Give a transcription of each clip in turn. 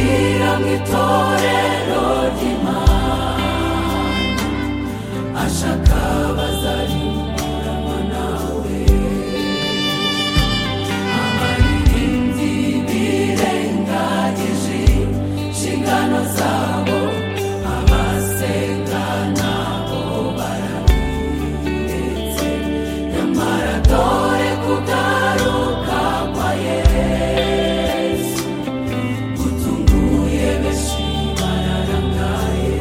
Ni torero ry'Imana ashaka abazarimbura nawe abaririmbyi birengagije inshingano zabo abasenga nabo barabiretse nyamara dore kugaruka kwa Yesu gutunguye benshi bararangaye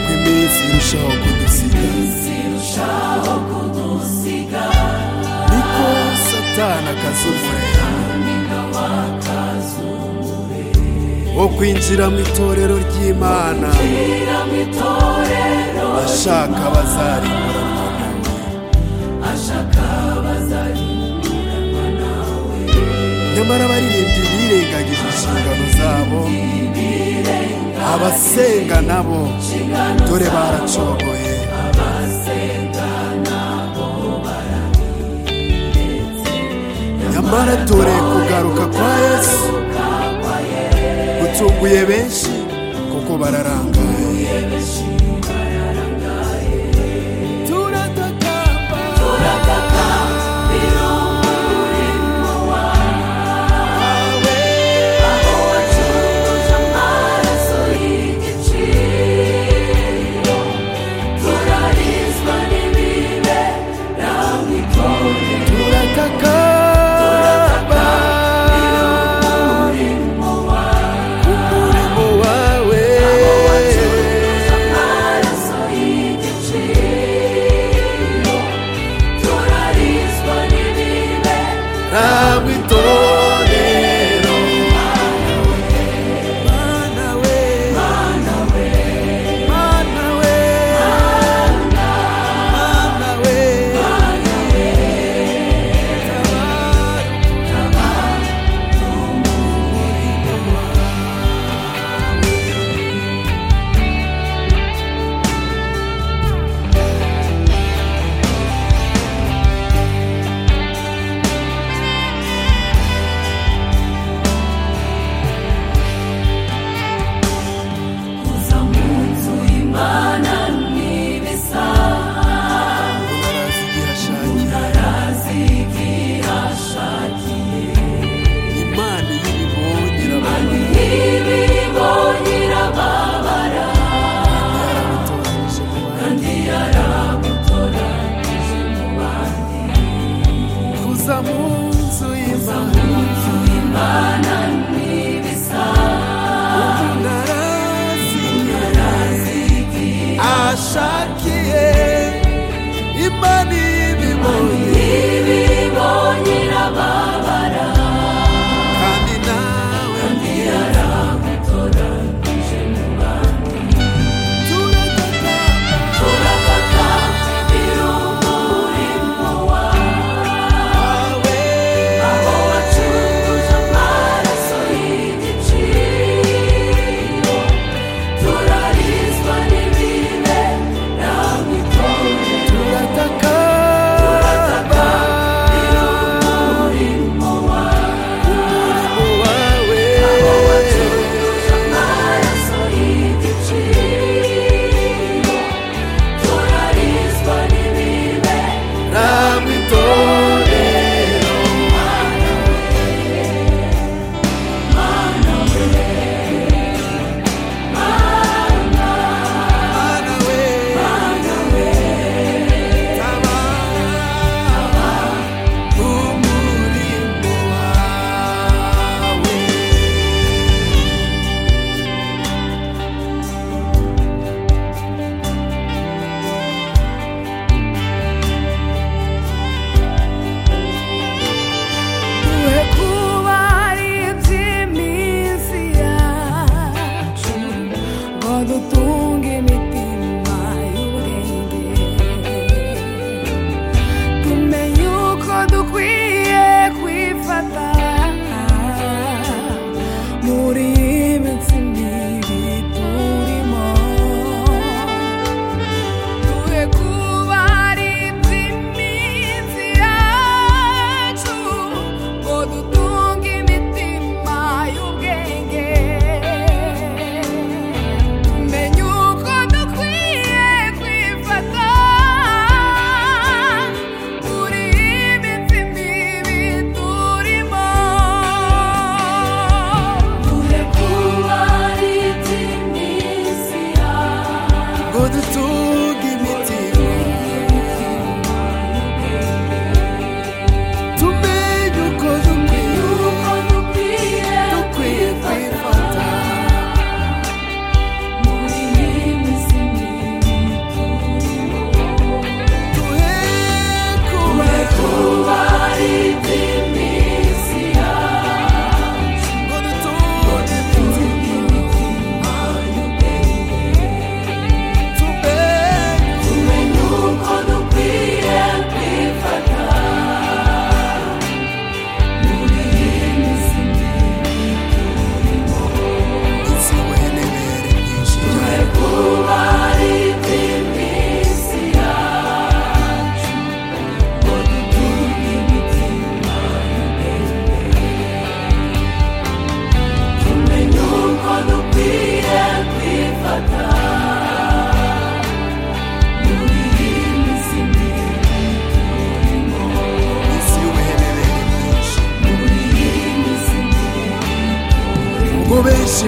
uko iminsi irushaho kudusiga zirushaho kudusiga niko satani akazumure nina wakazumure wo kwinjira mu itorero ry'imana ira mu itorero ashaka abazarimbura ashaka abazarimbura nawe nyamara abaririmbyi birengagije inshingano zabo abasenga nabo dore baracogoye abasenga nabo barabiretse nyamara dore kugaruka kwa yesu kwa Yesu gutunguye benshi kuko bararangaye benshi bararangaye turatakamba turataka birumurimo wawe aho wacuruje amaraso y'igiciro turarizwa n'ibibe n'amikoro turatakamba umurimo wawe umurimo wawe amaraso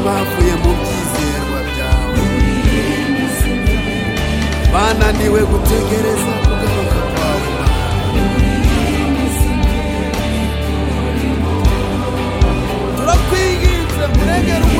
bavuye mu byizerwa byawe bananiwe gutegereza kugaruka kwawe turakwinginze muregere